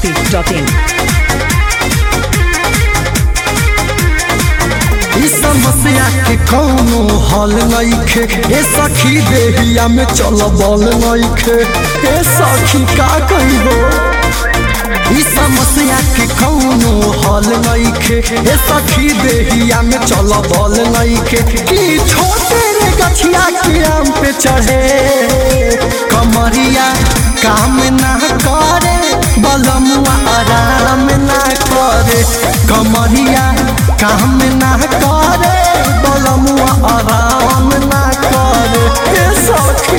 masti.in. ई समस्या के कौनो हल नइखे ए सखी देहिया में चल बल नइखे ए सखी का कहिबो ई समस्या के कौनो हल नइखे ए सखी देहिया में चल बल नइखे की छोटे रे गछिया के आम पे चढ़े कमरिया काम ना करे बलमुआ आराम ना करे कमरिया काम ना करे बलमुआ आराम ना करे ए सखी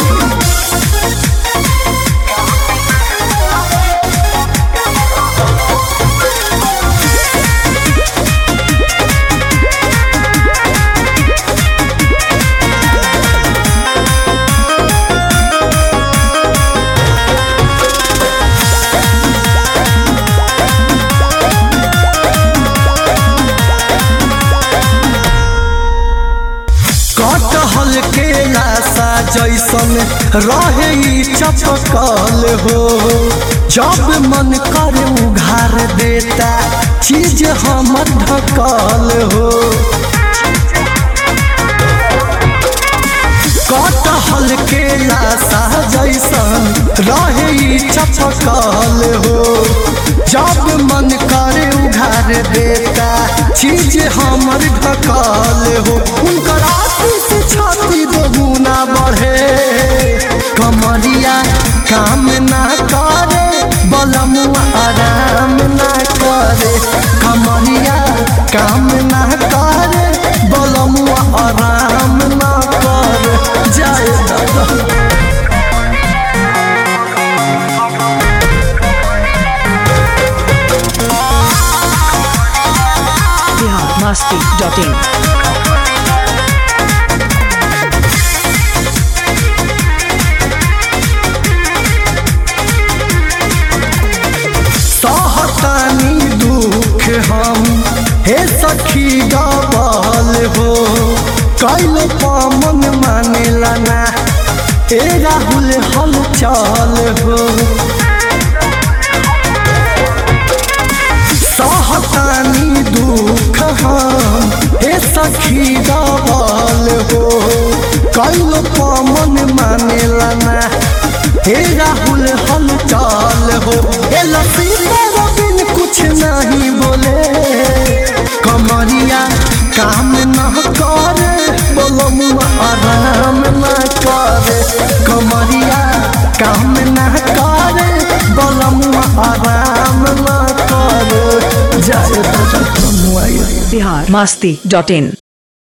कटहल के लाशा जैसन रहे ई चपकल हो जब मन करे उघार देता चीज हमर ढकल हो कटहल के लाशा जैसन रहे ई चपकल हो जब मन करे उघार देता चीज हमर ढकल हो उनकर आशीष छाती दोगुना बढ़े कमरिया काम ना करे बलमुआ आराम ना करे कमरिया काम ना करे बलमुआ आराम ना करे जाए दादा Bihar masti.in. सहतानी दुख हम हे सखी गबल हो कैल पमन मानेला ना ए राहुल हल चल हो सहतानी दुख हम हे सखी गबल हो कैल पमन मानेला ना हे राहुल हल चल हो ए लसीला बिन कुछ नहीं बोले कमरिया काम न करे बोलमुआ आराम न करे कमरिया काम न करे बोलमुआ आराम न करे जाए तो मुआई Bihar masti.in.